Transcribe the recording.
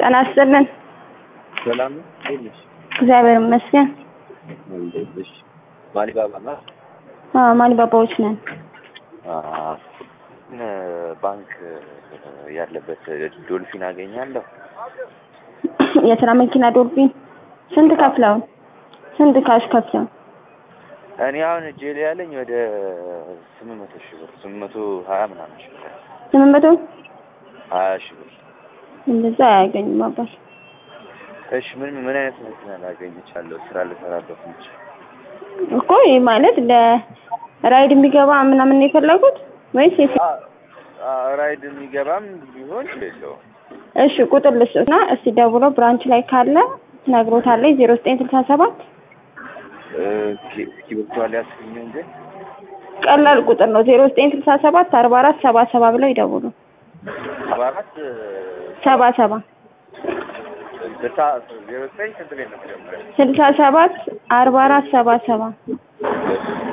ጤና ይስጥልን። ሰላም ነው? እንዴት ነሽ? እግዚአብሔር ይመስገን። እንዴት ነሽ? ማሊባባ ነው? አዎ ማሊባባዎች ነን። አዎ። እ ባንክ ያለበት ዶልፊን አገኛለሁ? የስራ መኪና ዶልፊን ስንት ከፍለው? ስንት ካሽ ከፍለው? እኔ አሁን እጄ ላይ ያለኝ ወደ ስምንት መቶ ሺህ ብር ስምንት መቶ ሀያ ምናምን ሺህ ብር ስምንት መቶ ሀያ ሺህ ብር። እንደዛ አያገኙም አባት። እሺ ምን ምን አይነት መኪና ላገኝ እችላለሁ? ስራ ልሰራበት የምችል እኮ ይህ ማለት ለራይድ የሚገባ ምናምን ነው የፈለጉት ወይስ የስ አ- አ- ራይድ የሚገባም ቢሆን የለውም። እሺ ቁጥር ልስጥና እስቲ ደውሎ ብራንች ላይ ካለ ትነግሮታለች። ዜሮ ዘጠኝ ስልሳ ሰባት እስኪ እስኪ ብርቷል ያስገኘው ግን ቀላል ቁጥር ነው። ዜሮ ዘጠኝ ስልሳ ሰባት አርባ አራት ሰባ ሰባ ብለው ይደውሉ። ሰባ አራት ሰባ ሰባ ስልሳ ዜሮ ዘጠኝ ስንት ቤት ነው መጀመሪያ? ስልሳ ሰባት አርባ አራት ሰባ ሰባ ሁለት